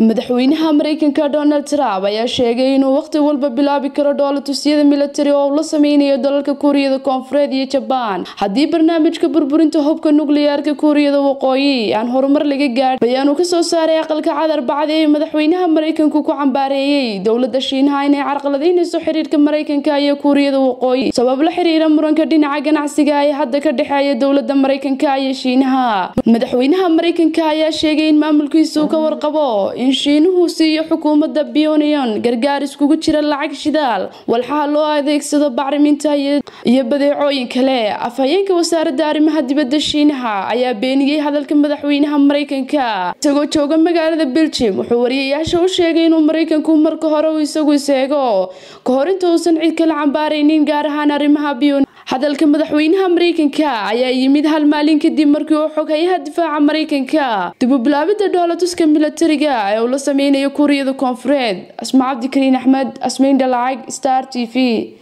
madaxweynaha mareykanka donald trump ayaa sheegay inuu waqti walba bilaabi karo dhoolatusyada militari oo uu la sameynayo dalalka kuuriyada koonfureed iyo jabaan haddii barnaamijka burburinta hubka nukliyaarka kuuriyada waqooyi aan horumar laga gaadhin bayaanuu kasoo saaray aqalka cadar bacdi ee madaxweynaha mareykanku ku cambaareeyey dowlada shiinaha inay carqaladeynayso xiriirka mareykanka iyo kuuriyada waqooyi sabab la xiriira muranka dhinaca ganacsiga ee hadda ka dhexeeya dowlada mareykanka iyo shiinaha madaxweynaha mareykanka ayaa sheegay in maamulkiisu ka warqabo in shiinuhu siiyo xukuumadda pyongyang gargaar iskugu jira lacag shidaal walxaha loo adeegsado bacriminta iyo badeecooyin kale afhayeenka wasaaradda arrimaha dibadda shiinaha ayaa beeniyey hadalka madaxweynaha mareykanka isagoo jooga magaalada belgium wuxuu wariyayaasha u sheegay inuu mareykanku marka hore uu isagu iseego ka hor inta uusan cid kala cambaaraynin gaar ahaan arrimaha pyongyang hadalka madaxweynaha mareykanka ayaa yimid hal maalin kadib markii uu xoghayaha difaaca mareykanka dib u bilaabida dhoolatuska militariga ee uu la sameynayo kuuriyada koonfureed asma cabdikariin axmed asmeyn dhalacag star t v